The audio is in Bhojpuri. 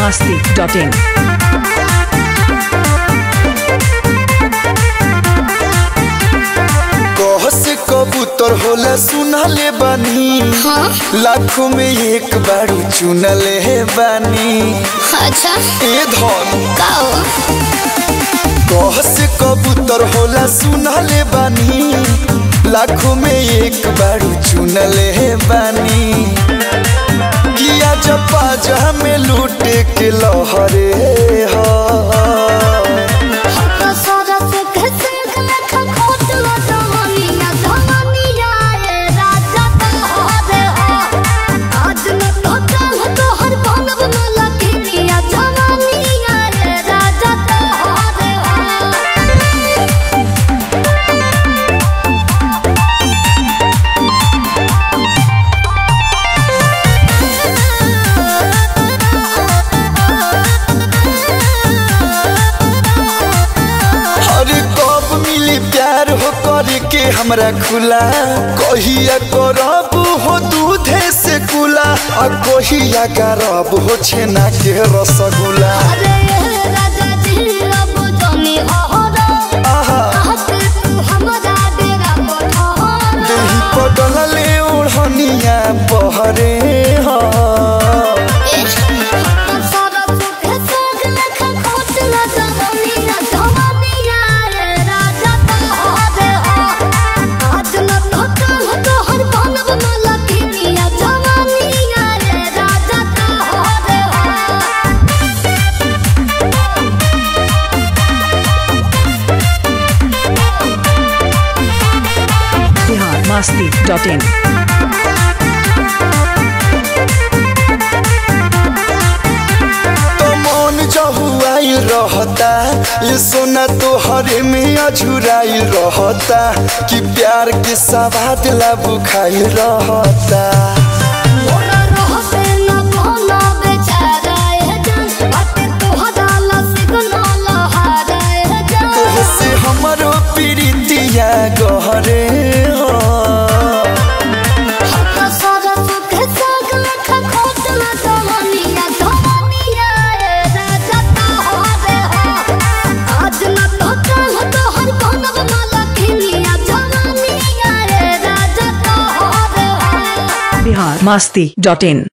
masti.in. कह से कबूतर होला सुनले बानी लाखों में एक बारू चुनले बानी अच्छा ए धन का हो कह से कबूतर होला सुनले बानी लाखों में एक बारू चुनले बानी किया जपा जहा में लूटे के लहरे हा तो सरस कैसे लेखा खोट लो जवानी ना जवानी आए राजा तो हो रे हो आज न तो कल तो हर बनब न लगी या जवानी आए राजा तो हो रे हो अरे कब मिली प्यार हो करे के हमरा खुला कहिया करब हो दूधे से कुला आ कहिया करब हो छेना के रसगुल्ला अरे राजा जी अब जानी हो रो आहा आते तू हमरा डेरा पठार देही पटल ले ओढ़निया बहरे हा Bihar masti.in. तो मन जहुआई रहता ये सोना तो हरे में अझुराई रहता कि प्यार के सवाद ला बुखाई रहता तोहसे हमरो प्रीतिया गहरे हो Bihar masti.in.